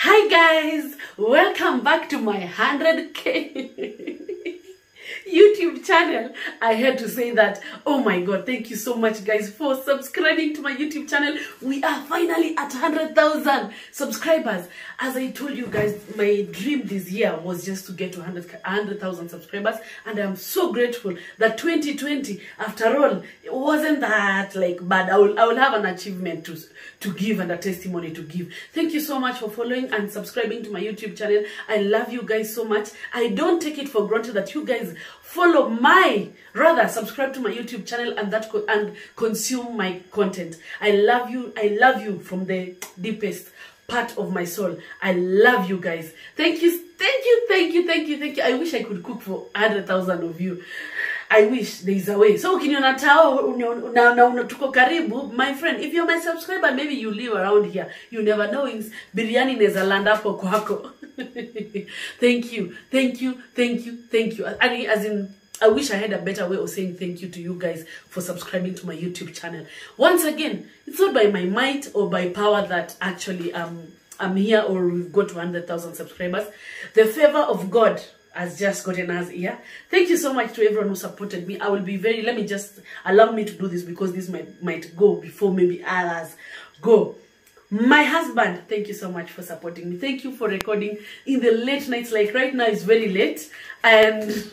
Hi guys, welcome back to my 100k YouTube channel. I had to say that. Oh my god, thank you so much guys for subscribing to my YouTube channel. We are finally at 100,000 subscribers. As I told you guys, my dream this year was just to get to 100 100,000 subscribers and I'm so grateful that 2020 after all it wasn't that like bad. I will I will have an achievement to to give and a testimony to give. Thank you so much for following and subscribing to my YouTube channel. I love you guys so much. I don't take it for granted that you guys follow my rather subscribe to my YouTube channel and that co- and consume my content. I love you. I love you from the deepest part of my soul. I love you guys. Thank you. Thank you. Thank you. Thank you. Thank you. I wish I could cook for 100,000 of you. I wish there is a way. So ukiniona tao unio- na, na una tuko karibu, my friend, if you're my subscriber, maybe you live around here. You never know ins- biryani inaweza land hapo kwako. thank you. Thank you. Thank you. Thank you. And as in I wish I had a better way of saying thank you to you guys for subscribing to my YouTube channel. Once again, it's not by my might or by power that actually um, I'm here or we've got to 100,000 subscribers. The favor of God has just gotten us here. Thank you so much to everyone who supported me. I will be very, let me just allow me to do this because this might, might go before maybe others go. My husband, thank you so much for supporting me. Thank you for recording in the late nights. Like right now, it's very late. And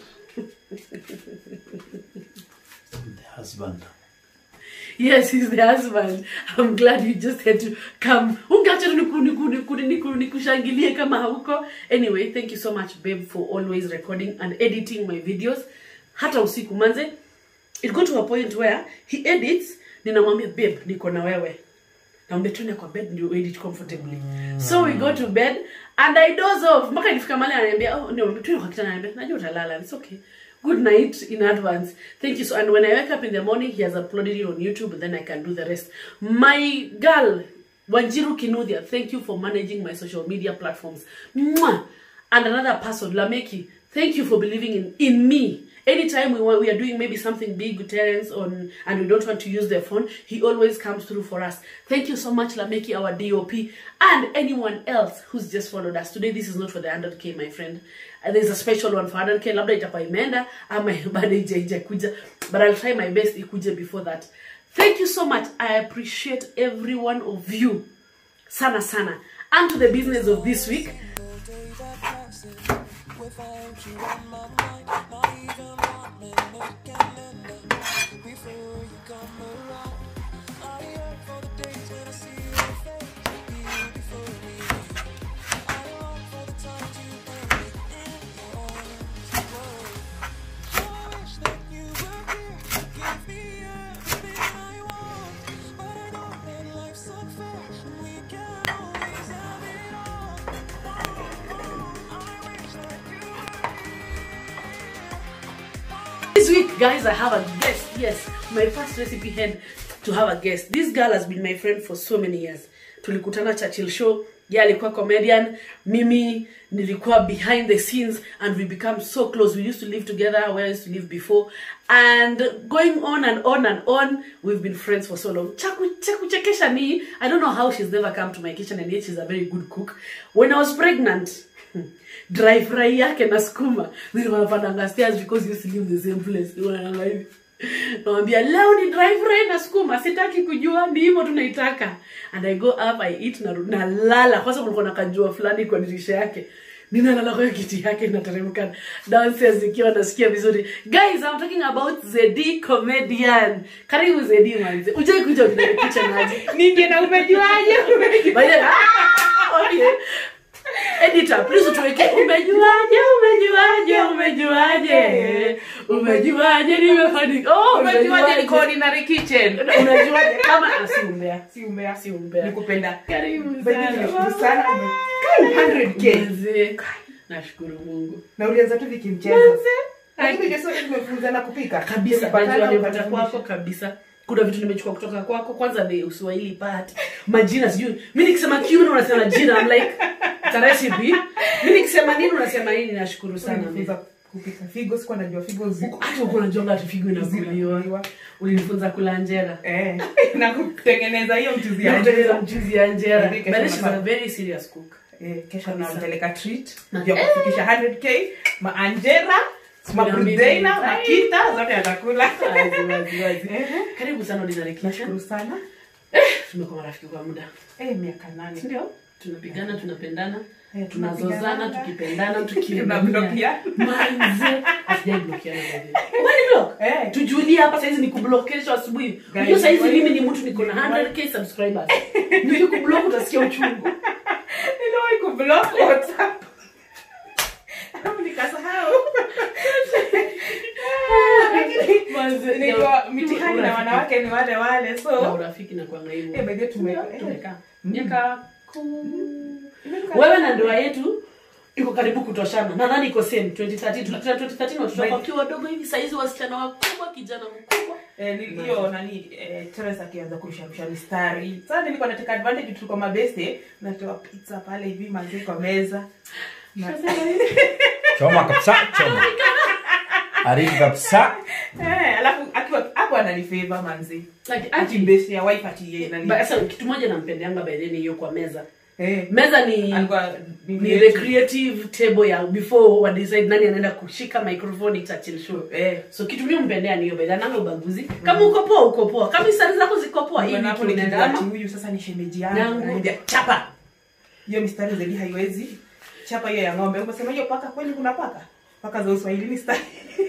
the husband. Yes, he's the husband. I'm glad you just had to come. Ungeacha tu niku- niku- niku- niku- nikushangilie kama hauko. Anyway, thank you so much babe for always recording and editing my videos. Hata usiku manze. It got to a point where he edits, ninamwambia babe, niko na wewe. Naambia tuende kwa bed ndio edit comfortably. So we go to bed and I doze off. Mpaka nifika mahali ananiambia, "Oh, no, tuende kwa kitanda." Ananiambia, "Najua utalala. It's okay." Good night in advance. Thank you so and when I wake up in the morning, he has uploaded it on YouTube, then I can do the rest. My girl, Wanjiru Kinuthia, thank you for managing my social media platforms. Mwah! And another person, Lameki, thank you for believing in, in me. Anytime we, want, we are doing maybe something big with Terence on, and we don't want to use their phone, he always comes through for us. Thank you so much, Lameki, our DOP, and anyone else who's just followed us. Today, this is not for the 100K, my friend. Uh, there's a special one for 100K. Labda itakuwa imeenda, ama bado ija ija kuja. But I'll try my best ikuje before that. Thank you so much. I appreciate every one of you. Sana sana. And to the business of this week. This week, guys, I have a guest. Yes, my first recipe had to have a guest. This girl has been my friend for so many years. Tulikutana Churchill show. Yeah, alikuwa comedian. Mimi nilikuwa behind the scenes and we become so close. We used to live together where I used to live before. And going on and on and on, we've been friends for so long. Chaku chakuchekesha ni, I don't know how she's never come to my kitchen and yet she's a very good cook. When I was pregnant, dry fry yake na skuma nilikuwa napandanga stairs because you used to live the same place Nilikuwa naenda hivi nawambia leo ni dry fry na skuma sitaki kujua ni hivyo tunaitaka and i go up i eat na nalala kwanza kulikuwa na kajua fulani kwa dirisha yake ninalala kwa hiyo kiti yake inateremka downstairs ikiwa nasikia vizuri guys i'm talking about zedi comedian karibu zedi manze ujai kuja ukinipicha naje ninge na umejuaje By the way, ah, okay. Editor, please tuweke umejuaje umejuaje umejuaje umejuaje nimefanikiwa oh umejuaje niko ordinary kitchen unajuaje kama ah, si umbea si umbea si umbea nikupenda karibu Baby, sana nimeshukuru sana ume- 100k Mzee, nashukuru Mungu na ulianza tu vikimchezo Mzee, lakini ndio sote tumefunzana kupika kabisa Tulipatana, najua nimepata ukatufundisha. kwako kabisa kuna vitu nimechukua kutoka kwako kwanza the uswahili part majina sijui mi nikisema kiume unasema jina I'm like it's a recipe mi nikisema nini unasema nini nashukuru sana Ulinifunza kupika figo sikuwa najua figo ziko hata uko unajonga ati figo inakuliwa Zinakuliwa. ulinifunza kula njera eh na kutengeneza hiyo mchuzi ya natengeneza mchuzi ya njera Nipike but kama she's a sawa. very serious cook Eh, kesho Kabisa. nampeleka treat Na- ya kufikisha 100k maanjera mabrudeina Ai. makita zote atakula Wazi, wazi, wazi. Eh, karibu sana Ordinary Kitchen. nashukuru sana tumekuwa marafiki kwa muda Eh, miaka nane ndio tunapigana tunapendana Eh, tunazozana tunapigana. tukipendana Tunablokiana. manze hatujablokiana by the way. Why block Eh. tujulie hapa saizi ni kublock kesho asubuhi Guys, unajua saizi why- mimi ni mtu niko na 100k subscribers nikikublock utasikia uchungu niliwahi kublock whatsapp alafu nikasahau Manze, Nilikuwa ya- mitihani na urafiki. wanawake ni wale wale na so urafiki na kwanga hivyo eh, by the way tume- Ndio, eh, tumekaa Mm. miaka kumi Imefika- wewe na ndoa yetu iko karibu kutoshana nadhani iko same 2013 tulikutana 2013 watoto wako wakiwa wadogo hivi saizi wasichana wakubwa kijana mkubwa Eh, ni- hiyo nani eh, Teresa akianza kurusharusha mistari sasa nilikuwa nateka advantage tulikuwa mabeste natoa pizza pale hivi manzi kwa meza Na- choma kabisa choma arifu kabisa Eh, alafu akiwa hapo ananifeva manzi like ati ati mbesi ya wife ati yeye nani Ba- sasa kitu moja nampendeanga by the way ni hiyo kwa meza eh meza ni alikuwa ni the creative table ya before wa decide nani anaenda kushika microphone ita chill show eh so kitu mimi mpendea ni hiyo by the way, nanga ubaguzi kama uko poa uko poa kama isari zako ziko poa hii Bwana vitu hapo unaenda nikijua ati ama huyu sasa ni shemeji Yangu. yangu ananiambia chapa hiyo mistari zaidi haiwezi chapa hiyo ya ng'ombe ukasema hiyo paka kweli kuna paka paka za uswahilini stari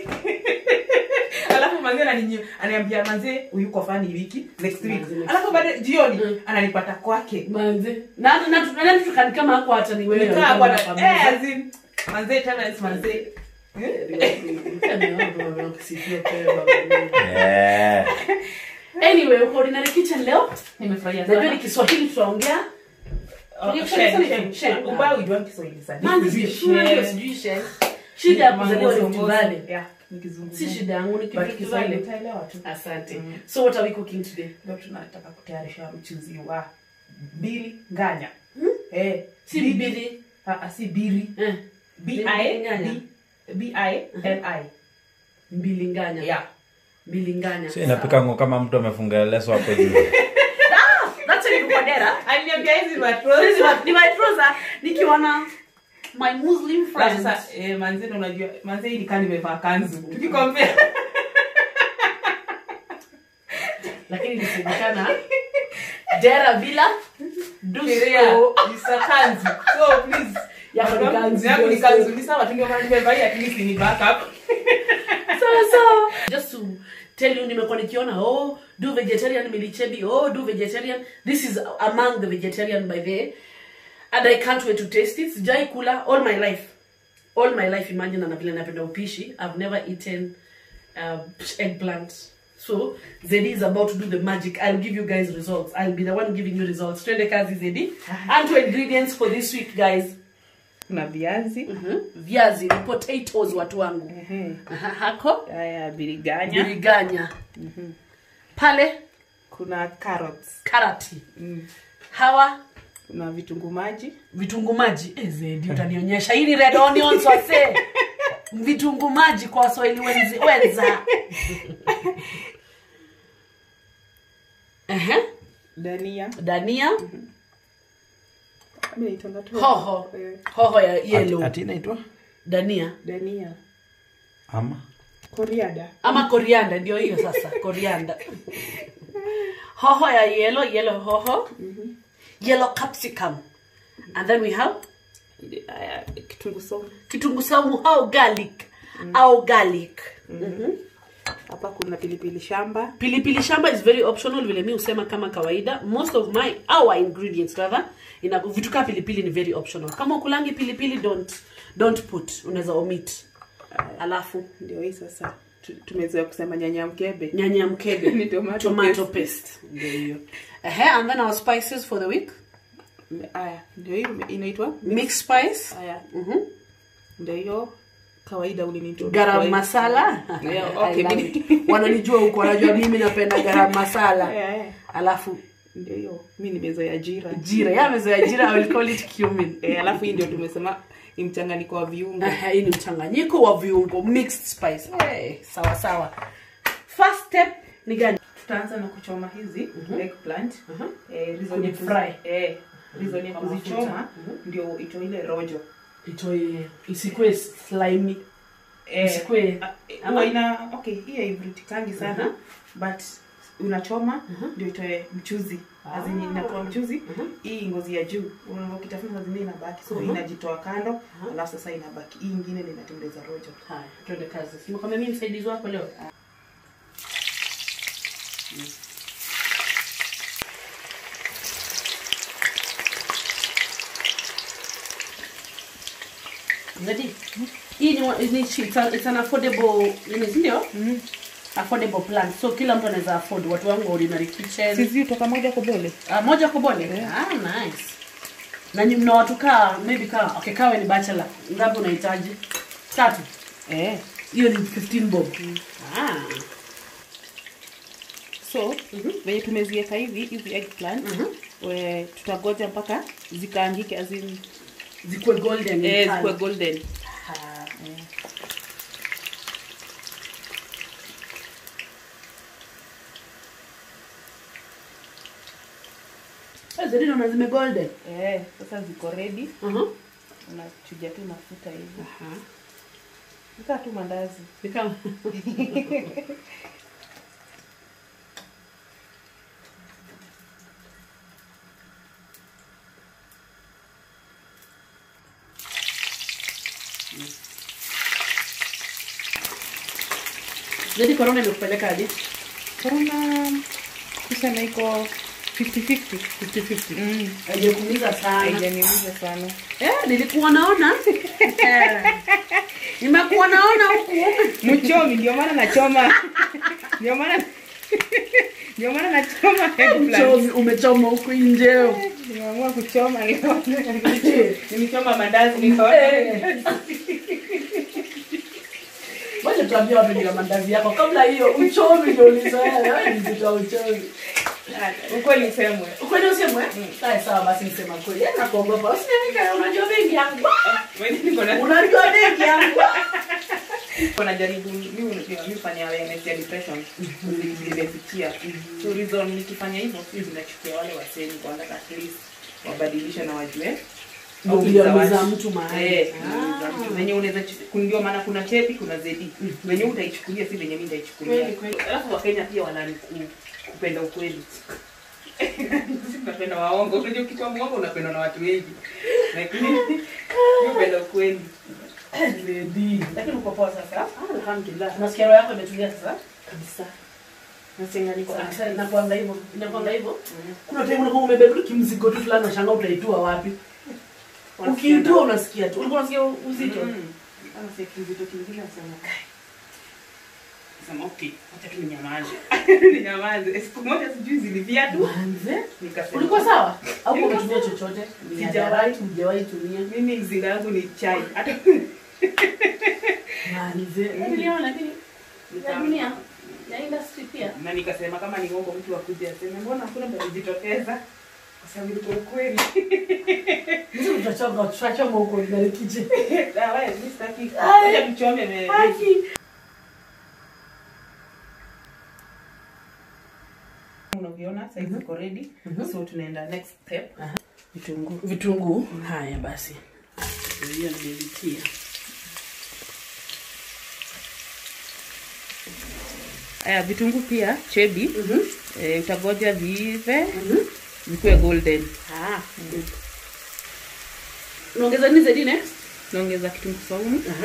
alafu manzi anani- ananiambia manzi huyu kwa fani wiki next week Manze, next alafu baada jioni Mm. ananipata kwake manze na na na tukani kama hako hata ni wewe nikaa bwana ulikuwa na eh as in manzi tena is manzi yeah. anyway uko ordinary kitchen leo nimefurahia najua ni sana kiswahili tutaongea Oh, Share, share, share, share, share. share. ubao ujua kiswahili sana Manzi, Share. unajua sijui share. shida ya kuzaliwa Rift Valley Yeah, nikizungumza. si shida yangu ni But kitu Kiswahili Kiswahili utaelewa tu asante Mm. so what are we cooking today leo tunataka kutayarisha mchuzi wa bili nganya Hmm? eh, si bili- bibili ah, ah, si bili eh B Bili I nganya. B- B I L I mbilinganya yeah mbilinganya si inapikango kkama mtu amefunga leso hapo juu that's why niko dera aliniambia hizi Hizi matrozi wa- ni my trouser nikiwa na my muslim friends sasa eh, manzeni unajua manze hii nikaa nimevaa kanzu tukikompea lakini nisemekana dera bila sheria dusko is a kanzu so please Yako ni kanzu, Yangu ni just- kanzu ni sawa tu ndio maana nimevaa at least ni backup so so just to tell you nimekuwa nikiona oh do vegetarian milichebi oh do vegetarian this is among the vegetarian by the way. and i can't wait to taste it sijai kula all my life all my life imagine na vile napenda upishi i've never eaten uh, eggplant so zedi is about to do the magic i'll give you guys results i'll be the one giving you results twende kazi zedi and to ingredients for this week guys kuna viazi Mhm. viazi ni potatoes watu wangu Ehe. Aha, hako haya biriganya biriganya pale kuna carrots karati mm. hawa kuna vitunguu maji vitunguu maji Eh, zedi utanionyesha hii ni red onions wase vitunguu maji kwa waswahili wenzi wenza Ehe, dania dania Mimi naitanga tu- hoho Eh, hoho ya yellow ati inaitwa dania dania ama koriada ama korianda ndio hiyo sasa korianda hoho ya yellow yellow hoho yellow capsicum and then we have haya kitunguu saumu kitunguu saumu au garlic au garlic Mhm. hapa kuna pilipili shamba pilipili shamba is very optional vile mi husema kama kawaida most of my our ingredients rather ina vitu kaa pilipili ni very optional kama ukulangi pilipili don't don't put unaweza omit alafu ndio hii sasa Tu- tumezoea kusema nyanya mkebe nyanya mkebe Ni tomato tomato paste ndio hiyo Ehe, and then our spices for the week haya ndio hiyo inaitwa mixed spice haya Mhm. ndio hiyo kawaida ulinitoa garam masala Yeah, I okay, love mimi- it. wananijua huko wanajua mimi napenda garam masala Yeah, yeah. alafu ndio hiyo mi nimezoea jira jira yamezoea jira I will call it cumin Eh, alafu hii ndio tumesema ni mchanganyiko wa viungo Ehe, hii ni mchanganyiko wa viungo mixed spice hey, sawa sawa first step ni gani tutaanza na kuchoma hizi eggplant Mhm. eh, hizo Kwenye nyekundu- fry. eh, reason ya Kwa mafuta. kuzichoma Mhm. ndio itoe ile rojo itoe isikue slimy Eh, Isikue- ah, eh, ama- huwa ina okay hii haivurutikangi sana Mhm. but unachoma Mhm. ndio itoe mchuzi Ah. azini inatoa mchuzi Mhm. hii ngozi ya juu unaona ukitafuna saa zingine inabaki so Mhm. inajitoa kando Mhm. alafu sasa inabaki hii ingine ndio inatengeneza rojo haya tuende kazi simekwambia mimi msaidizi wako leo Zedi, hii ni, wa- ni it's, a, it's an affordable nini si ndio affordable plan so kila mtu anaweza afford watu wangu wa ordinary kitchen sizi utoka moja kobole Ah, moja kobole ah, nice na nyi- mna watu kaa maybe kaa okay kawe ni bachelor ngapi unahitaji tatu eh. hiyo ni 15 bob ah. so venye tumeziweka hivi hizi eggplant Mhm. we tutagoja mpaka zikaangike azin zikuwe golden in eh, color. zikuwe golden Ah. Eh, zedi naona zime golden eh, sasa ziko ready uh-huh. unachuja tu mafuta hivi Aha. nikaa tu mandazi Ni kama Zedi korona imekupeleka hadi korona kusema iko 50-50 50-50. Mm. Haijakuumiza sana. haijaniumiza sana Eh, nilikuwa naona. Eh. Nimekuwa naona huku. mchomi ndio maana nachoma ndio maana ndio maana nachoma eggplant. Mchomi umechoma huku nje. nimeamua kuchoma leo nimechoma mandazi niko Wacha tuambie watu ni mandazi yako kabla hiyo uchomi ndio ulizoea wewe ni mzito wa uchomi. ukweli semwe Ukweli usemwe? Sawa sawa basi nisema kweli. Yana kuogopa. Usinika unajua mengi yangu. Wewe niko na Unajua mengi yangu. kuna jaribu mimi unajua mimi fanya awareness ya depression nimefikia so reason nikifanya hivyo sio zinachukia wale waseni kwa at least wabadilishe na wajue Ndio au uliumiza za watu. mtu mahali. Eh, Ah. uliumiza mtu. venye unaweza chu- ndio maana kuna chepi kuna zedi venye utaichukulia si venye mimi nitaichukulia Kweli, kweli. alafu wakenya pia wanani ku- kupenda ukweli Sisi tunapenda waongo unajua ukichwa mwongo unapendwa na watu wengi lakini mimi upenda ukweli Lady. lakini uko poa sasa Alhamdulillah. Nasikia roho yako imetulia sasa. kabisa nasenga niko Sasa inakuanga hivyo. Inakuanga hivyo. Kuna time unakuwa umebeba kimzigo tu fulani unashangaa utaitua wapi. Ukiitua unasikia tu. Ulikuwa unasikia uzito. Anasikia kizito kingine anasema kai. Sema okay, acha tu ninyamaze. Ninyamaze. Siku moja sijui zilivia tu. Manze. Nikasema Ulikuwa sawa? Au Nilikuwa umetumia chochote? Sijawahi. Sijawahi, hujawahi tumia. mimi mzinga yangu ni chai. Hata Manze. Niliona lakini ya dunia ya industry pia. na nikasema kama ni uongo mtu akuje aseme mbona hakuna mtu alijitokeza? Kwa sababu ilikuwa ukweli. Mtu tutachoma tutachoma huko ndani kitchen. Ah, wewe mimi sitaki. Ai. Acha tuchome me. Haki. Unaviona sasa hivi iko ready. So tunaenda next step. Vitunguu. Vitunguu. Haya basi. Hiyo nimevitia. Aya, vitunguu pia chebi. Mhm. Eh, utagoja viive Mhm. vikuwe golden. Ah. Unaongeza nini zaidi next? Naongeza kitunguu saumu. Aha.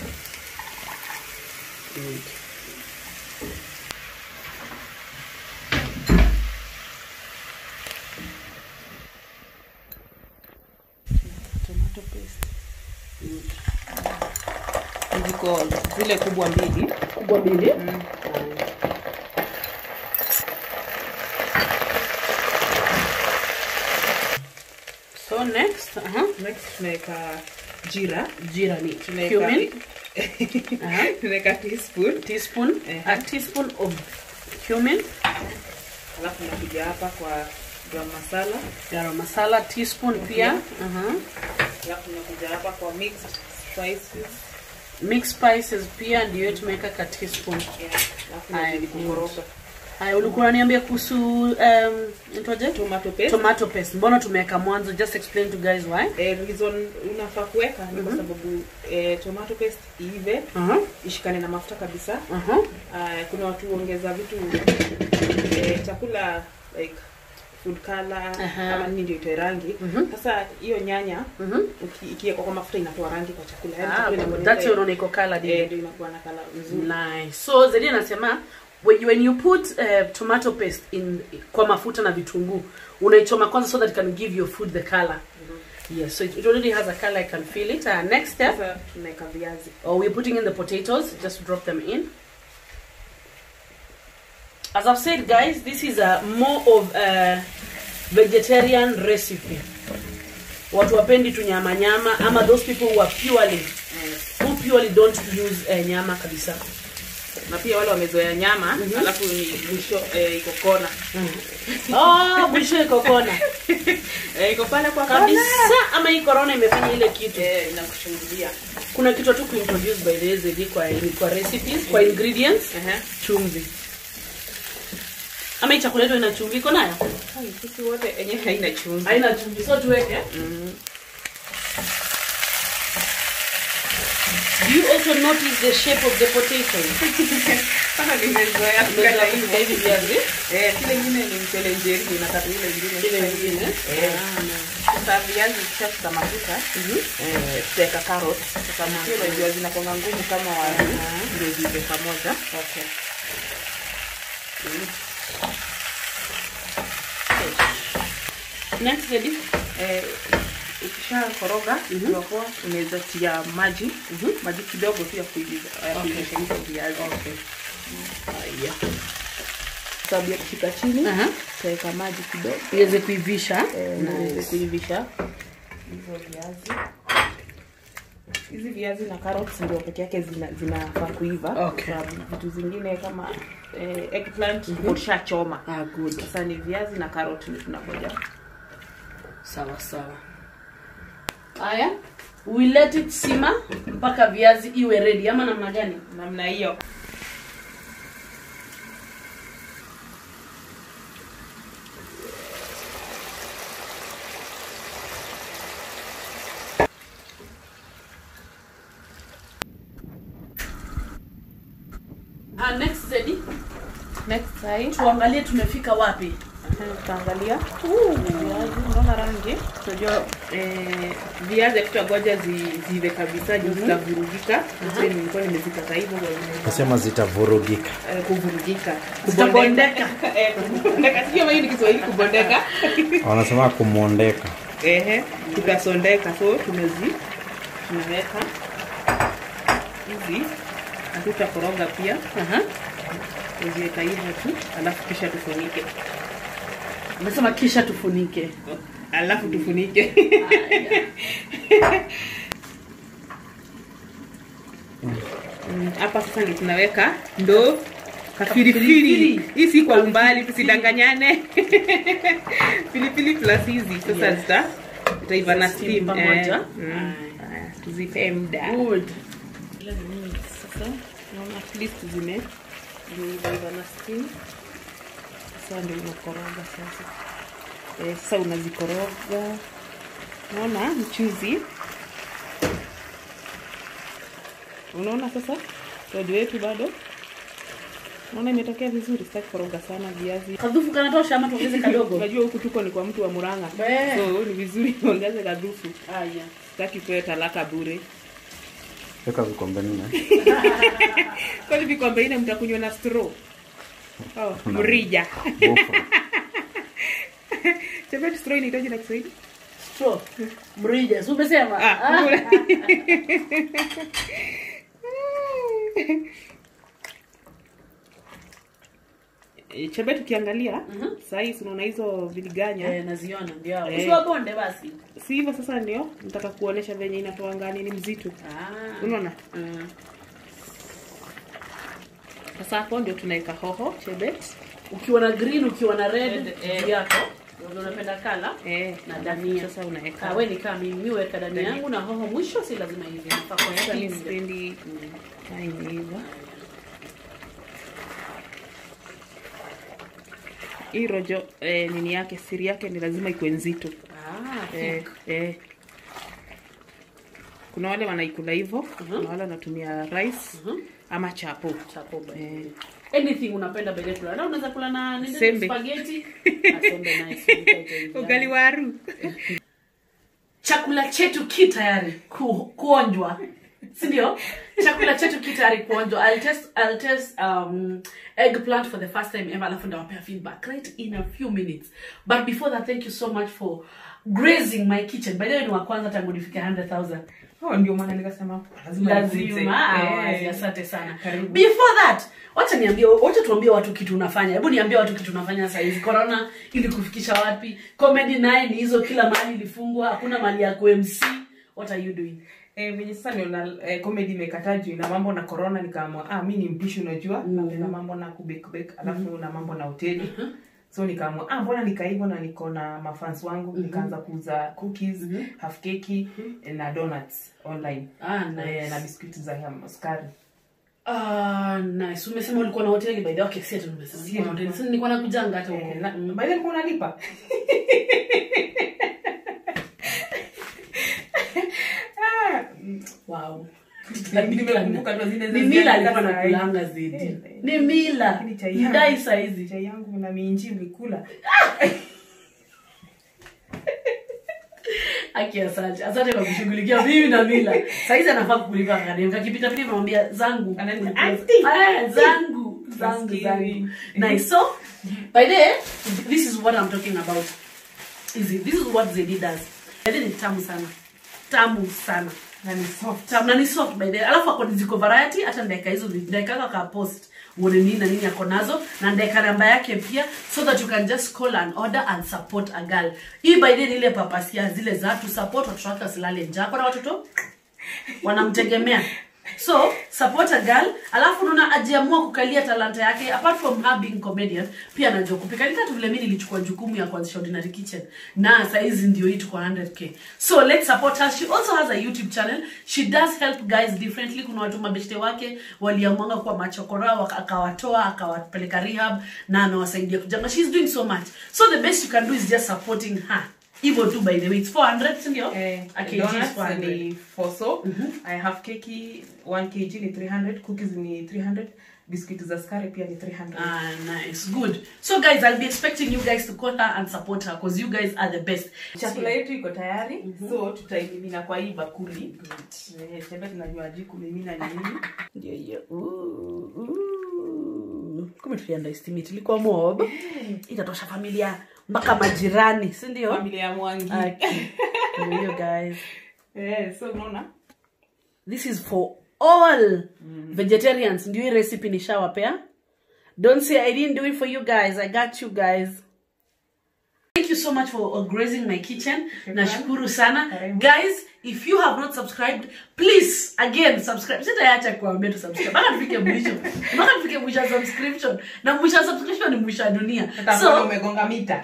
Tomato paste. Ziko zile kubwa mbili. Kubwa mbili. Mm. So next, aha. Next tunaweka jira. Jira ni Tunaweka cumin. Aha. tunaweka teaspoon. Teaspoon. Eh. A teaspoon of cumin. Alafu nakuja hapa kwa garam masala. Garam masala teaspoon pia. Aha. Alafu nakuja hapa kwa mixed spices. Mixed spices pia ndio tumeweka ka teaspoon. Yeah. Alafu Haya, nazidi kukoroga. haya ulikuwa unaniambia kuhusu um, nitoje tomato paste tomato paste mbona tumeweka mwanzo just explain to guys why eh, reason unafaa kuweka ni kwa sababu eh, tomato paste iive uh-huh. ishikane na mafuta kabisa Uh-huh. uh, kuna watu huongeza vitu eh, chakula like food color Aha. ama nini ndio itoe rangi Mhm. sasa hiyo nyanya Mhm. uki- ikiwekwa kwa mafuta inatoa rangi kwa chakula Yaani Ah, chakula inakuwa that's ile- why unaona iko colored eh, hivi. ndio inakuwa na kala nzuri Nice. So Zedi anasema when you, when you put uh, tomato paste in kwa mafuta na vitunguu unaichoma kwanza so that it can give your food the color. Yes, so it, it already has a color I can feel it. Uh, next step, sasa tunaweka viazi oh, we're putting in the potatoes. Just drop them in. As I've said, guys, this is a more of a vegetarian recipe. Watu wapendi tu nyama nyama ama those people who are purely who purely don't use uh, nyama kabisa. na pia wale wamezoea nyama alafu ni mwisho eh, iko kona Oh, mwisho iko kona eh, iko pale kwa kona kabisa, ama hii corona imefanya ile kitu. eh, inakushungulia Kuna kitu tu kuintroduce by the way Zedi kwa kwa recipes, kwa ingredients, Ehe. chumvi. Ama hii chakula yetu ina chumvi iko nayo? Hai, sisi wote enye haina chumvi Haina chumvi, so tuweke. Do you also notice the shape of the potatoes? Kama nimezoea Umezoea kukata kupika hivyo. hivi viazi? Eh, kile ingine ni mchele njeri inakata ile ingine Ile nyingine. Eh. Sasa viazi vikishafika mafuta eh, tutaweka carrot. Sasa mkiwa unajua zinakuanga ngumu kama wazi ndio zive pamoja. Okay. Next Zedi. Eh, ukisha koroga mm poa unaweza tia maji maji kidogo tu ya kuivisha ya Okay. kuivisha hizo viazi. Okay. Haya. Sababu ya kufika chini Aha. tutaweka maji kidogo Iweze kuivisha. eh, na Nice. nice. kuivisha hizo viazi. Hizi viazi na carrots ndio peke yake zina zinafaa kuiva. Okay. Sababu vitu zingine kama eh, eggplant mm ushachoma. Ah, good. Sasa ni viazi na carrot ndio tunangoja. Sawa sawa. Haya. We let it simmer mpaka viazi iwe ready ama namna gani? Namna hiyo. Ah, next Zedi. Next side Tuangalie tumefika wapi. tutaangalia viazi, unaona rangi. Tunajua eh, viazi tutangoja zi, zive kabisa juu zitavurugika. Sasa nilikuwa nimezikata hivyo kwa hivyo, nasema zitavurugika eh, kuvurugika. Zitabondeka. Eh, kubondeka. Sijui kama hiyo ni Kiswahili kubondeka. wanasema kumwondeka Ehe, tukasondeka. So tumezi tunaweka hizi na tutakoroga pia. Aha. Tuziweka hivyo tu, alafu kisha tufunike. Umesema kisha tufunike. Alafu tufunike. Mm, hapa sasa ndio tunaweka ndo kafirifiri hii si kwa umbali tusidanganyane pilipili plus hizi sasa Yes. zita zitaiva na Steam steam pamoja. eh, mm. Haya, tuzipe muda Good. Ila ni mingi sasa naona at least zime zimeiva na steam sasa ndio unakoroga sasa eh, sasa unazikoroga naona mchuzi unaona sasa rojo wetu bado naona imetokea vizuri sitaki koroga sana viazi Kadhufu kanatosha ama tuongeze kadogo? unajua huku tuko ni kwa mtu wa muranga Be. so ni vizuri ongeze kadhufu Haya. sitaki kuwe talaka bure weka vikombe nne kwani vikombe ine mtakunywa na straw oh, mrija Bofro. Chapati straw inahitaji na Kiswahili? Straw. Mrija. Si umesema? Ah, kule. Eh, Chapati ukiangalia Mhm. saa hii si unaona hizo viliganya Eh, naziona ndio. hao. Eh. Usiwabonde basi. si hivyo sasa ndio nataka kuonesha venye inatoa ngani ni mzito Ah. unaona mm. sasa hapo ndio tunaweka hoho chebet Ukiwa na green, ukiwa na red, Red, eh. juu yako. Ndio unapenda kala. eh, Na dania. sasa unaweka Ah, wewe ni kama mimi, mimi weka dania Dania. yangu na hoho mwisho, si lazima hivi. Nafaa kwa Sasa mimi hivi. sipendi imeiva hii rojo eh, nini yake siri yake ni lazima ikuwe nzito Ah, eh, eh. kuna wale wanaikula hivyo kuna wale wanatumia rice ama chapo chapo by the Eh. way. anything unapenda bele kula na unaweza kula na nini Sembe. spaghetti Ah, sembe nice Nikaita hivi. ugali waru chakula chetu ki tayari ku, kuonjwa sindio chakula chetu ki tayari kuonjwa I'll test, I'll test um, eggplant for the first time ever alafu ndawapea feedback right in a few minutes but before that thank you so much for grazing my kitchen by the way ni wa kwanza tangu nifike 100000 oh, ndio maana nikasema lazima nifunze. lazima Eh. awazi asante sana Karibu. before that wacha niambie wacha tuambie watu kitu unafanya hebu niambie watu kitu unafanya saa hizi corona ili kufikisha wapi comedy naye ni hizo kila mahali ilifungwa hakuna mahali ya kumc what are you doing Eh, venye sasa niona eh, comedy imekataa juu na mambo na corona nikaamua ah, mi ni mpishi unajua mm na mambo na kubekbek alafu na mambo na hoteli so nikaamua ah, mbona nikaivo na niko na mafans wangu nikaanza kuuza cookies half keki eh, na donuts online ah nice eh, na biskuti za ham- sukari ah nice umesema ulikuwa na hoteli by the way okay si ati nimesema ulikuwa na hoteli sasa nilikuwa nakujanga hata huko eh, na, by the way, ulikuwa unalipa Ah, wow nimekumbuka tu zile ni za mila ziada alikuwa saa hii. nakulanga zedi Eh, ni mila Lakini chai yangu- ndai saizi chai yangu na minji ulikula Aki asante. Asante kwa kushughulikia mimi na mila. Saizi anafaa kukulipa kadem. Kakipita pita namwambia zangu. Anaenda, Kulipia- Ah, zangu. Zangu Maskini. zangu. Nice. So, by the way, this is what I'm talking about. Is it? This is what Zedi does. Zedi ni tamu sana. Tamu sana. na ni soft Tamu na ni soft by the way. Alafu ako ziko variety hata ndaika hizo ndaika ka post uone nini na nini ako nazo na ndaika namba yake pia so that you can just call and order and support a girl hii by the way ni ile papasia zile za tu support watoto wake wasilale njaa kuna watoto wanamtegemea so support a girl alafu unaona ajiamua kukalia talanta yake apart from her being comedian pia anajua kupika ni tatu vile mimi nilichukua jukumu ya kuanzisha ordinary kitchen na saizi ndio hii tuko 100k so let's support her she also has a youtube channel she does help guys differently kuna watu mabeshte wake waliamwanga kuwa machokora waka- akawatoa akawapeleka rehab na anawasaidia kujanga she's doing so much so the best you can do is just supporting her hivyo tu by the way it's 400 sindio Eh, A kg is donuts 400. ni foso i have keki 1 kg ni 300 cookies ni 300 biscuit za skari pia ni 300 Ah, nice. Good. So, guys, I'll be expecting you guys to call her and support her because you guys are the best. chakula yetu iko tayari so tutaimimina kwa hii bakuli Eh, tembe tunajua ji kumimina ni nini Ndio hiyo. Ooh, ooh. Kumbe tuliunderestimate. Ilikuwa mob. Itatosha familia mpaka majirani, si ndio? familia ya mwangi Okay. Ndio hiyo, guys. Eh, so unaona This is for all vegetarians. Ndio hii recipe nishawapea. Don't say I didn't do it for you guys. I got you guys. Thank you so much for uh, grazing my kitchen. Nashukuru sana. Karibu. Guys, if you have not subscribed, please again subscribe. Sitaacha kuambia tu subscribe. Mpaka tufike mwisho. Mpaka tufike mwisho wa subscription. Na mwisho wa subscription ni mwisho wa dunia. Hata So, kama umegonga mita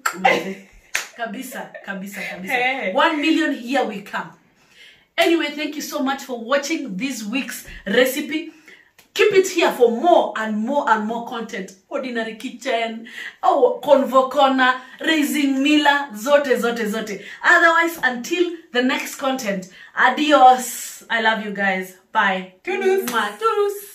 kabisa kabisa kabisa Hey. one million here we come anyway thank you so much for watching this week's recipe keep it here for more and more and more content ordinary kitchen oh convo corner raising mila zote zote zote otherwise until the next content adios i love you guys bye Toodles. Mwah. Toodles.